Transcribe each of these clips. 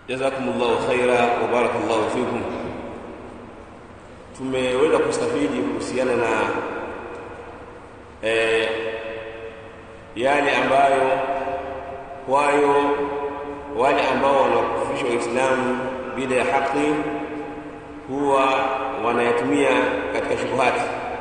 jazakumullahu khaira wa barakallahu fikum tumeweza kustafidi kuhusiana na eh, yale ambayo kwayo wale ambao wanakufurisha waislamu bila ya haki huwa wanayatumia katika shubuhati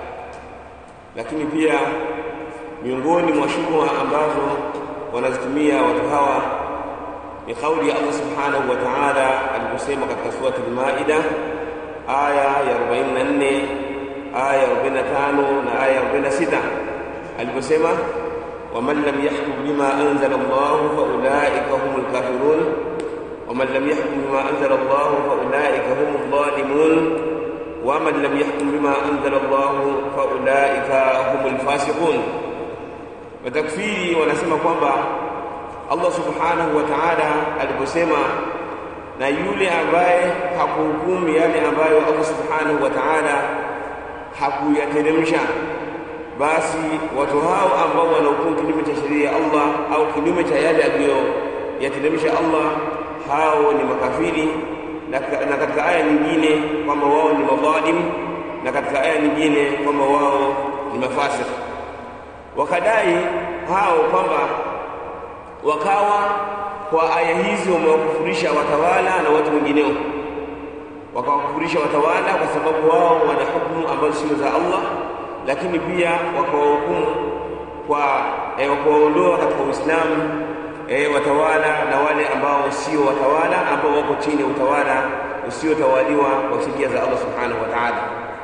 lakini pia miongoni mwa shubha ambazo wanazitumia watu hawa ni kauli ya Allah subhanahu wa ta'ala aliposema katika surati al-Maida aya ya 44 aya ya 45 na aya ya 46 aliposema waman lam yahkum bima anzala Allah fa ulaika humul kafirun waman lam yahkum bima anzala Allah fa ulaika humul zalimun waman lam yahkum bima anzala Allah fa ulaika humul fasiqun watakfiri wanasema kwamba Allah subhanahu wa ta'ala aliposema na yule ambaye hakuhukumu yale ambayo Allah subhanahu wa ta'ala hakuyateremsha basi watu hao ambao wanahukumu kinyume cha sheria ya Allah au kinyume cha yale aliyoyateremsha Allah hao ni makafiri na katika aya nyingine kwamba wao ni madhalim na katika aya nyingine kwamba wao ni mafasik wakadai hao kwamba wakawa kwa aya hizi wamewakufurisha watawala na watu wengineo wakawakufurisha watawala kwa sababu wao wana hukumu ambazo sio za Allah lakini pia wakawahukumu kwa eh, wakawaondoa katika Uislamu eh, watawala na wale ambao sio watawala ambao wako chini ya utawala usiotawaliwa kwa sheria za Allah subhanahu wa ta'ala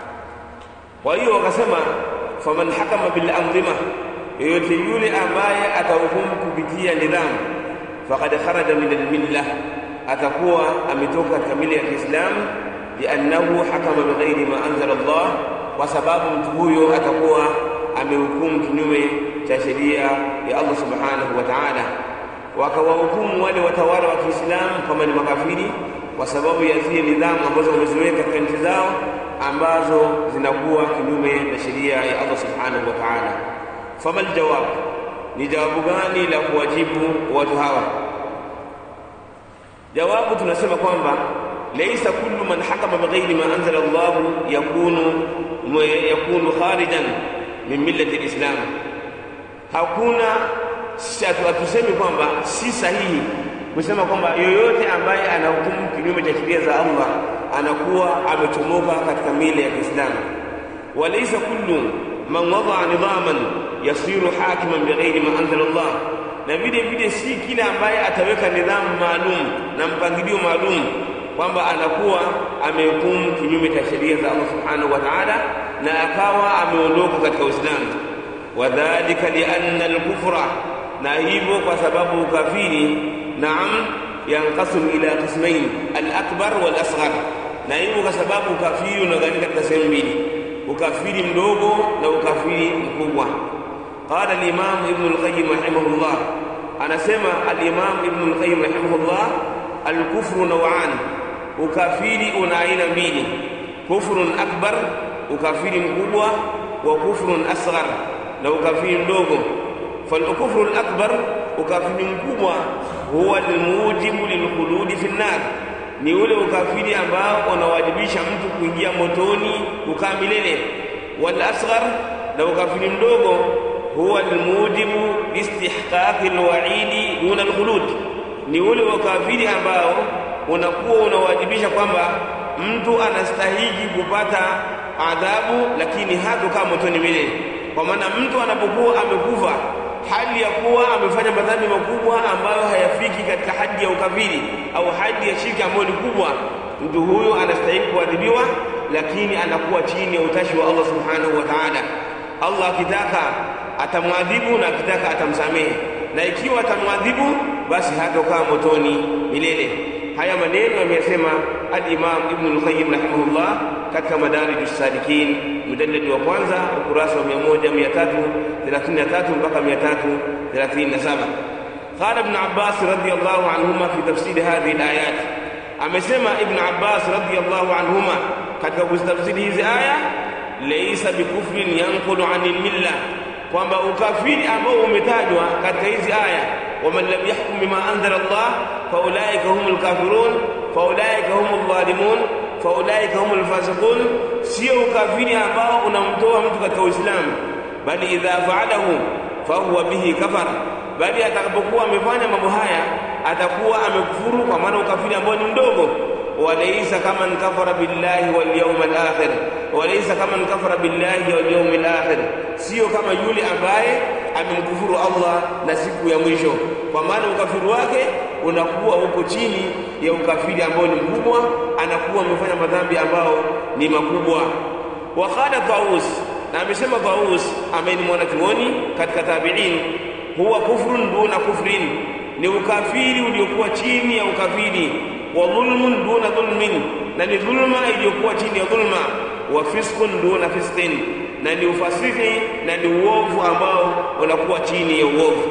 kwa hiyo wakasema faman hakama bil anzima yoyote yule ambaye atahukumu kupitia nidhamu faqad kharaja min almillah atakuwa ametoka katika mila ya Kiislamu liannahu hakama bighairi ma anzala Allah kwa sababu mtu huyo atakuwa amehukumu kinyume cha sheria ya Allah subhanahu wa ta'ala wakawahukumu wale watawala wa Kiislamu kama ni makafiri kwa sababu ya zile nidhamu ambazo wameziweka katika nchi zao ambazo zinakuwa kinyume na sheria ya Allah subhanahu wa ta'ala famal jawab ni jawabu gani la kuwajibu watu hawa jawabu tunasema kwamba laysa kullu man hakama bighairi ma anzala Allah yakunu yakunu kharijan min millati alislam hakuna hatusemi kwamba si sahihi kusema kwamba yoyote ambaye anahukumu kinyume cha sheria za Allah anakuwa amechomoka katika mila ya Kiislamu walaysa kullu man wadaa nidhaman yasiru hakiman bighairi ma anzala Allah na vile vile si kila ambaye ataweka nidhamu maalum na mpangilio maalum kwamba anakuwa amehukumu kinyume cha sheria za Allah subhanahu wa ta'ala na akawa ameondoka katika Uislamu wadhalika lianna al-kufra na hivyo kwa sababu ukafiri naam yanqasimu ila qismain al-akbar wal-asghar na hivyo kwa sababu ukafiri unagawanyika katika sehemu mbili ukafiri mdogo na ukafiri mkubwa qala al-imam ibn al-qayyim rahimahullah anasema al-imam ibn al-qayyim rahimahullah al-kufru naw'an ukafiri una aina mbili kufrun akbar ukafiri mkubwa wa kufrun asghar na ukafiri mdogo فالكفر الأكبر ukafiri mkubwa huwa almujibu lilkhuludi fi nnar ni ule ukafiri ambao unawajibisha mtu kuingia motoni kukaa milele wal asghar na ukafiri mdogo huwa almujibu istihqaqi alwa'idi duna alkhulud ni ule ukafiri ambao unakuwa unawajibisha kwamba mtu anastahili kupata adhabu lakini hatokaa motoni milele kwa maana mtu anapokuwa amekufa hali ya kuwa amefanya madhambi makubwa ambayo hayafiki katika hadi ya ukafiri au hadi ya shirki ambayo ni kubwa mtu huyo anastahili kuadhibiwa lakini anakuwa chini ya utashi wa Allah subhanahu wa ta'ala Allah akitaka atamwadhibu na akitaka atamsamehe na ikiwa atamwadhibu basi hatokaa motoni milele haya maneno ameyasema al-Imam Ibn al-Qayyim rahimahullah katika Madarij as-Salikin mujallad wa kwanza ukurasa wa 1333 mpaka 337 قال ابن عباس رضي الله عنهما في تفسير هذه الآيات amesema Ibn Abbas radhiyallahu anhuma katika kuzitafsiri hizi aya laysa bikufrin yanqulu anil milla kwamba ukafiri ambao umetajwa katika hizi aya waman lam yahkum bima anzala Allah faulaika humul kafirun faulaika humul zalimun faulaika humul fasiqun sio ukafiri ambao unamtoa mtu katika Uislamu bali idha fa'alahu fahuwa bihi kafar bali atakapokuwa amefanya mambo haya atakuwa amekufuru kwa maana ukafiri ambao ni mdogo walaysa kama kafara billahi wal yawmal akhir walaysa kama kafara billahi wal yawmil akhir sio kama yule ambaye amemkufuru Allah na siku ya mwisho kwa maana ukafiri wake unakuwa huko chini ya ukafiri ambao ni mkubwa anakuwa amefanya madhambi ambao ni makubwa wa qala Taus na amesema Taus ambaye ni mwanachuoni katika tabi'in huwa kufrun duna kufrin ni ukafiri uliokuwa chini ya ukafiri wa dhulmun duna dhulmin na ni dhulma iliyokuwa chini ya dhulma wa fiskun duna fisqin na ni ufasiki na ni uovu ambao unakuwa chini ya uovu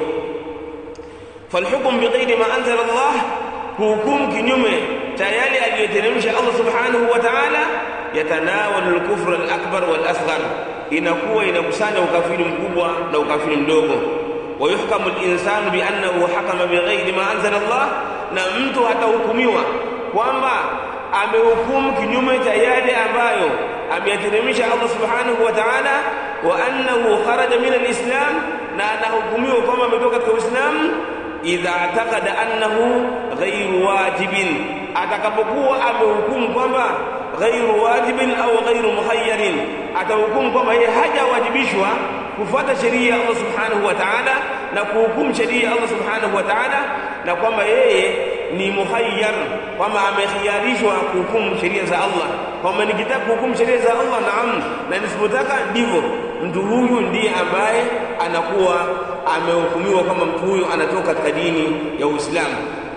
falhukm bighairi ma anzala Allah hukumu kinyume cha yale aliyoteremsha Allah subhanahu wa ta'ala yatanawalu al-kufra al-akbar wal-asghar inakuwa inakusanya ukafiri mkubwa na ukafiri mdogo ويحكم الإنسان بأنه حكم بغير ما أنزل الله na mtu atahukumiwa kwamba amehukumu kinyume cha yale ambayo ameyateremsha Allah subhanahu wa ta'ala wa annahu kharaja min alislam na anahukumiwa kwamba ametoka katika Uislamu idha taqada annahu ghairu wajibin atakapokuwa amehukumu kwamba ghairu wajibin au ghairu mukhayyarin atahukumu kwamba yeye hajawajibishwa kufuata sheria ya Allah subhanahu wa ta'ala na kuhukumu sheria ya Allah subhanahu wa ta'ala na kwamba yeye ni muhayyar kwamba amekhiarishwa kuhukumu sheria za Allah kwamba nikitaka kuhukumu sheria za Allah naam na nisipotaka ndivyo mtu huyu ndiye ambaye anakuwa amehukumiwa kwamba mtu huyu anatoka katika dini ya Uislamu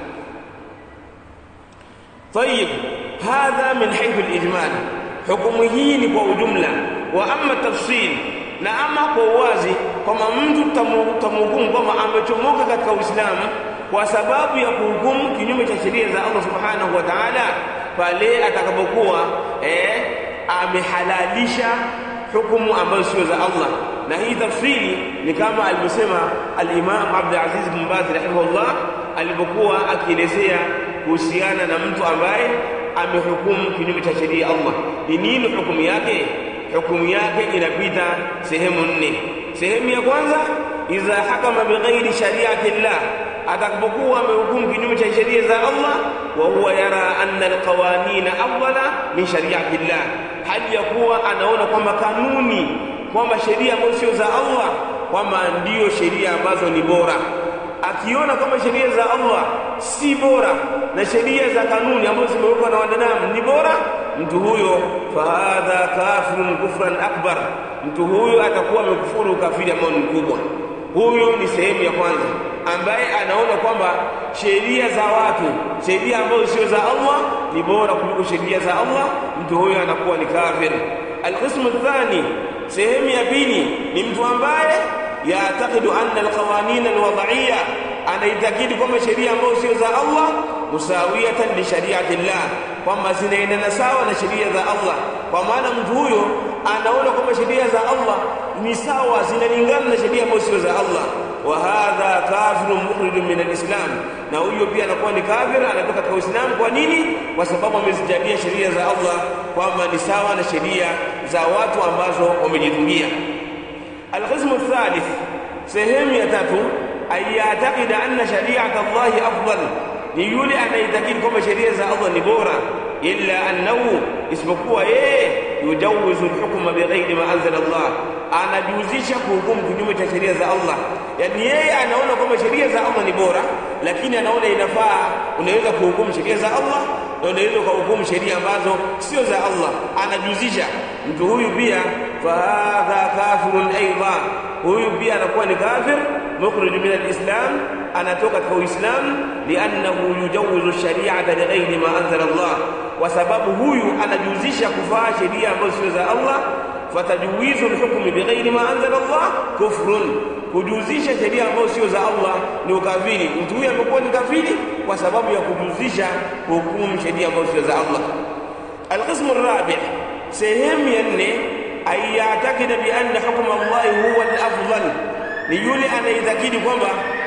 طيب هذا من حيث الإجمال حكمه ni kwa ujumla wa amma tafsil na ama kwa uwazi kwamba mtu tamhukumu kwamba amechomoka katika Uislamu kwa sababu ya kuhukumu kinyume cha sheria za Allah subhanahu wa ta'ala pale atakapokuwa eh, amehalalisha hukumu ambazo sio za Allah na hii tafsiri ni kama alivyosema al-Imam Abdul Aziz bin Baz rahimahullah alipokuwa akielezea kuhusiana na mtu ambaye amehukumu kinyume cha sheria ya Allah ni nini hukumu yake hukumu yake inapita sehemu nne sehemu ya kwanza idha hakama bighairi shari'ati llah atakapokuwa amehukumu kinyume cha sheria za Allah wa huwa yara anna alqawanina afdala min shari'ati llah hali ya kuwa anaona kwamba kanuni kwamba sheria ambazo sio za Allah kwamba ndiyo sheria ambazo ni bora akiona kama sheria za Allah si bora na sheria za kanuni ambazo zimewekwa na wanadamu ni bora mtu huyo fahadha kafirun kufran akbar mtu huyo atakuwa amekufuru ukafiri ambao ni mkubwa huyo ni sehemu ya kwanza ambaye anaona kwamba sheria za watu sheria ambazo sio za Allah ni bora kuliko sheria za Allah mtu huyo anakuwa ni kafir alqismu thani sehemu ya pili ni mtu ambaye yatakidu anna alqawanin alwad'iyya anaitakidi kwamba sheria ambazo sio za Allah musawiyatan li shari'ati Allah kwamba zinaendana sawa na sheria za Allah kwa maana mtu huyo anaona kwamba sheria za Allah ni sawa zinalingana na sheria ambazo sio za Allah wa hadha kafirun mukhrijun min alislam na huyo pia anakuwa ni kafir anatoka katika Uislamu kwa nini kwa sababu amezijalia sheria za Allah kwamba ni sawa na sheria za watu ambazo wamejitungia القسم الثالث سهم يتاتو أن يعتقد أن شريعة الله أفضل يولي أن يتكيد كما شريعة الله نبورا إلا أنه اسمكوا إيه يجوز الحكم بغير ما أنزل الله anajuzisha kuhukumu kinyume cha sheria za Allah yani yeye anaona kwamba sheria za Allah ni bora lakini anaona inafaa unaweza kuhukumu sheria za Allah na unaweza kuhukumu sheria ambazo sio za Allah anajuzisha mtu huyu pia fahadha kafirun aidha huyu pia anakuwa ni kafir mukhrij min alislam anatoka katika uislamu liannahu yujawizu shari'ata lighairi ma anzala Allah kwa sababu huyu anajuzisha kufaa sheria ambazo sio za Allah fatajwizu alhukmi bighairi ma anzala Allah kufrun kujuzisha sheria ambazo sio za Allah ni ukafiri mtu huyu amekuwa ni kafiri kwa sababu ya kujuzisha hukumu sheria ambazo sio za Allah القسم الرابع sehemu ya nne ayatakida bi anna hukma Allah huwa al-afdal ni yule anaitakidi kwamba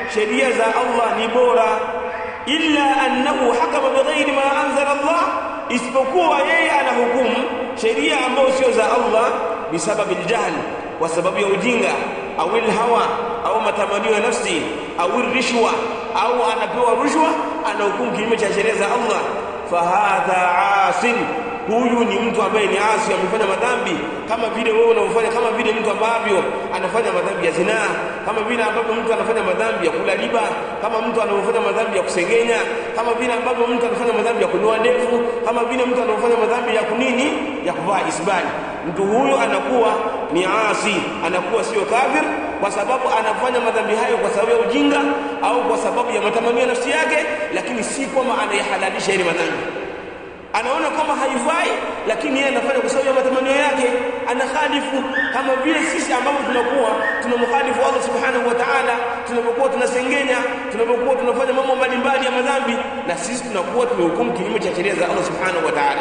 sheria za Allah ni bora illa annahu hakama bighairi ma anzala Allah isipokuwa yeye anahukumu sheria ambayo sio za Allah bisababi aljahl kwa sababu ya ujinga au hawa au matamanio ya nafsi au rishwa au anapewa rushwa anahukumu kinyume cha sheria za Allah fahadha asin huyu ni mtu ambaye ni asi amefanya madhambi kama vile wewe unaofanya kama vile mtu ambavyo anafanya madhambi ya zinaa kama vile ambavyo mtu anafanya madhambi ya kula riba kama mtu anaofanya madhambi ya kusengenya kama vile ambavyo mtu anafanya madhambi ya kunyoa ndevu kama vile mtu anaofanya madhambi ya kunini ya kuvaa isbali mtu huyo anakuwa ni asi anakuwa sio kafir kwa sababu anafanya madhambi hayo kwa sababu ya ujinga au kwa sababu ya matamanio ya nafsi yake lakini si kwamba anayahalalisha ile madhambi anaona kwamba haifai lakini yeye anafanya kwa sababu ya matamanio yake anakhalifu kama vile sisi ambavyo tunakuwa tunamkhalifu Allah subhanahu wa ta'ala tunapokuwa tunasengenya tunapokuwa tunafanya mambo mbalimbali ya madhambi na sisi tunakuwa tumehukumu kinyume cha sheria za Allah subhanahu wa ta'ala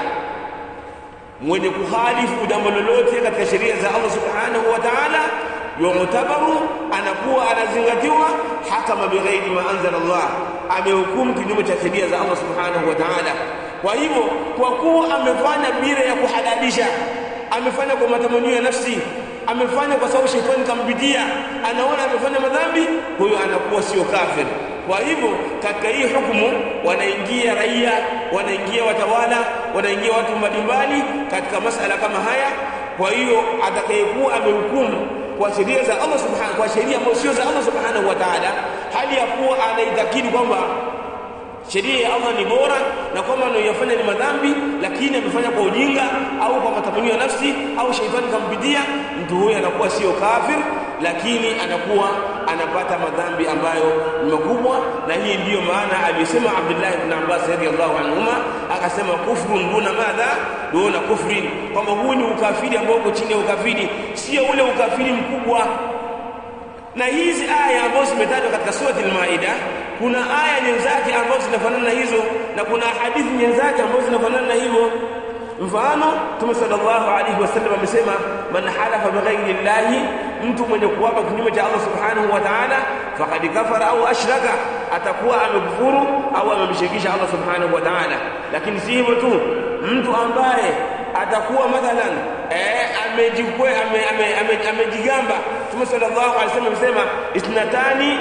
mwenye kukhalifu jambo lolote katika sheria za Allah subhanahu wa ta'ala yumtabaru anakuwa anazingatiwa hakama bighairi ma anzala Allah amehukumu kinyume cha sheria za Allah subhanahu wa ta'ala kwa hivyo kwa kuwa amefanya bila ya kuhalalisha amefanya kwa matamanio ya nafsi amefanya kwa sababu shetani kampitia anaona amefanya madhambi huyo anakuwa sio kafir kwa hivyo katika hii hukumu wanaingia raia wanaingia watawala wanaingia watu mbalimbali katika masala kama haya kwa hiyo atakayekuwa amehukumu kwa sheria za Allah subhanahu kwa sheria ambayo sio za Allah subhanahu wa ta'ala hali ya kuwa anaitakidi kwamba sheria ya Allah ni bora na kwamba anayofanya ni madhambi lakini amefanya kwa ujinga au kwa matamanio ya nafsi au shaitani kampitia mtu huyo anakuwa sio kafir lakini anakuwa anapata madhambi ambayo ni makubwa na hii ndiyo maana alisema Abdullah ibn Abbas radiyallahu anhuma akasema kufrun duna madha duna kufrin kwamba huu ni ukafiri ambao uko chini ya ukafiri sio ule ukafiri mkubwa na hizi aya ambazo zimetajwa katika surati al-Maida kuna aya nyenzake ambazo zinafanana na hizo na kuna hadithi nyenzake ambazo zinafanana na hivyo mfano Mtume sallallahu alaihi wasallam amesema man halafa bighairi llahi mtu mwenye kuapa kinyume cha Allah subhanahu wa ta'ala faqad kafara au ashraka atakuwa amekufuru au amemshirikisha Allah subhanahu wa ta'ala lakini si hivyo tu mtu ambaye atakuwa mathalan eh amejikwe amejigamba ame, ame, ame Mtume sallallahu alaihi wasallam amesema isnatani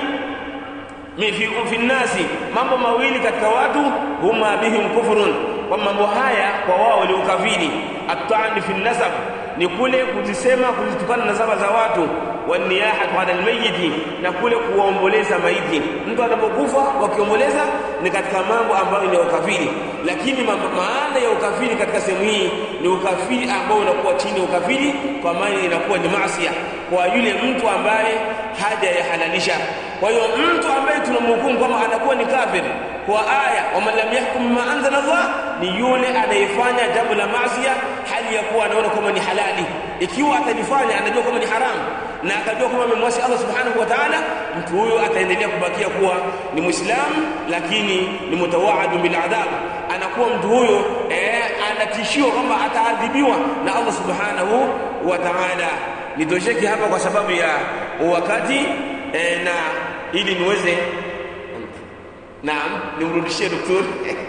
fi fi nasi mambo mawili katika watu huma bihim kufrun kwa mambo haya kwa wao ni ukafiri at-ta'ni fi nasab ni kule kuzisema kuzitukana nasaba za watu waniyahatu ala almayyiti na kule kuomboleza maiti mtu anapokufa wakiomboleza ni katika mambo ambayo ni ukafiri lakini maana ya ukafiri katika sehemu hii ni ukafiri ambao unakuwa chini ya ukafiri kwa maana inakuwa ni maasi kwa yule mtu ambaye haja ya halalisha kwa hiyo mtu ambaye tunamhukumu kwamba anakuwa ni kafir kwa aya waman lam yahkum bima anzala Allah ni yule anayefanya jambo la maasi hali ya kuwa anaona kama ni halali ikiwa atalifanya anajua kama ni haramu na akajua kama amemwasi Allah subhanahu wa ta'ala mtu huyo ataendelea kubakia kuwa ni muislamu lakini ni mutawaadu bil adhab anakuwa mtu huyo eh, anatishiwa kwamba ataadhibiwa na Allah subhanahu wa ta'ala nitosheke hapa kwa sababu ya wakati eh, na ili niweze naam nimrudishie daktari